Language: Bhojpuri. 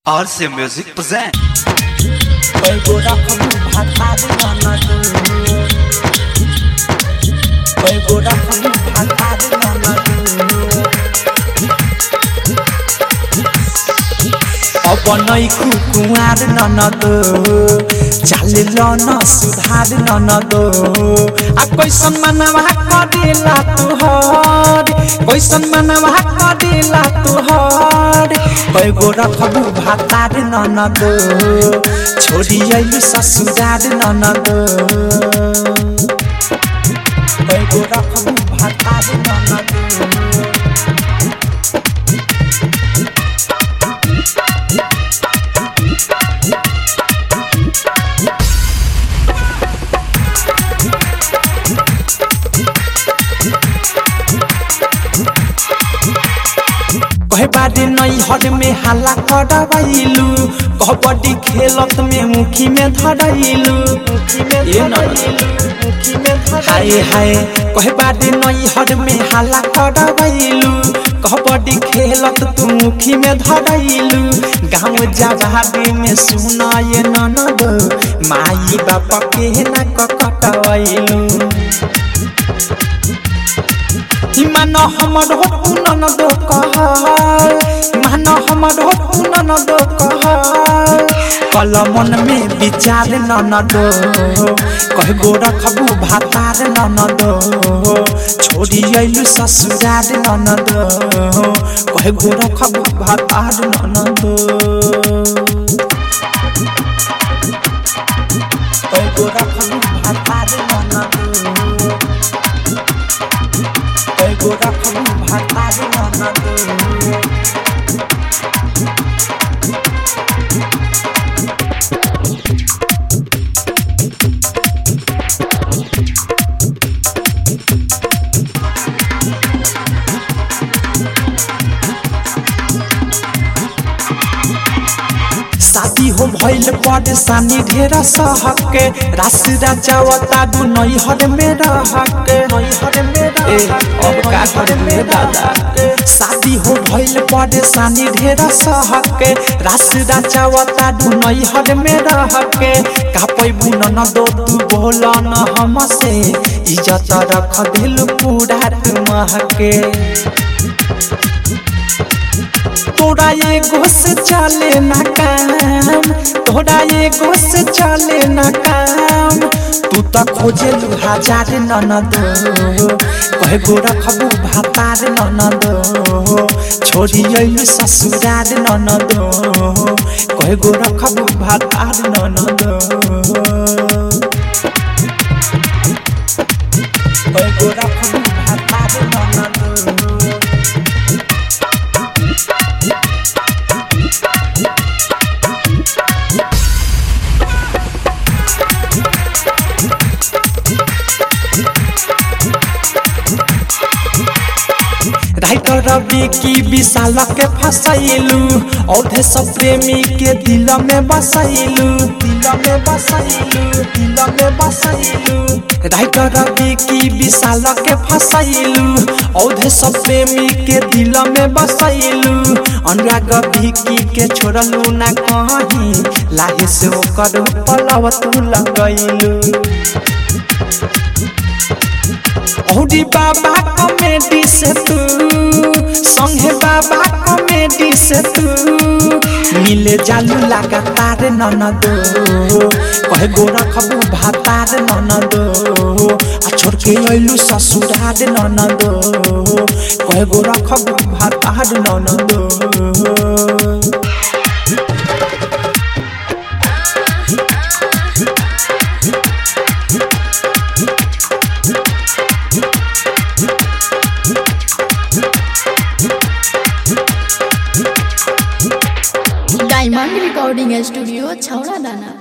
RC Music present. Pego rakam bhatad nanadu Pego rakam bhatad nanadu अब नै कुकुवार ननद चालिल न सुधार ननद आ कैसन मनवा करेला तुहर कैसन मनवा करेला तुहर कैगो रखबू भातार ननद छोरी आइलु ससुरार ननद कैगो रखबू भातार ननद कहे बारे नई हर में हल्ला करवाइलू कबड्डी खेलत में मुखी में धरैलू ये हाय हाय कहे बारे नई हर में हल्ला करवाइलू कबड्डी खेलत तू मुखी में धरैलू गाँव जवाबी में सुना ये ननद माई बाप के ना ककटवैलू मान हमर हो पुनन दो कहल मान हमर हो पुनन दो कहल कल मन में विचार नन दो कह गो रखबू भातार नन दो छोड़ी अइलु ससुरार नन दो कह गो रखबू भातार नन दो कह गो रखबू भातार नन दो Pego rakam bhatad nanadu शादी हो भइल परेशानी ढेर सहके रास राजावता दु नैहर में रहके नैहर में ए अब का करे दादा शादी हो भइल परेशानी ढेर सहके रास राजावता दु नैहर में रहके का पैबू न दो तू बोल न हमसे इज्जत रख दिल पूरा तुमहके तोरा ये घुस चले ना काम तोरा ये घुस चले ना काम तू त खोजे लू हजार ननद कहे गो रखबू भातार ननद छोरी अइलु ससुरार ननद कहे गो रखबू भातार ननद कहे गो रखबू भातार ननद राइटर रवि की विशाल के फसैलू औधे सब प्रेमी के दिल में बसैलू दिल में बसैलू दिल में बसैलू राइटर रवि की विशाल के फसैलू औधे सब प्रेमी के दिल में बसैलू अनुराग भिकी के छोड़लू ना कहीं लाहे से ओकर पलव तू लगैलू औरी बाबा कॉमेडी से तू संगे बाबा कॉमेडी से तू मिले जालू लगातार ननदो कहे गो रखबू भातार ननदो आ छोड़ के अइलू ससुरार ननदो कहे गो रखबू भातार ननदो डायमंड रिकॉर्डिंग स्टूडियो छौड़ा दाना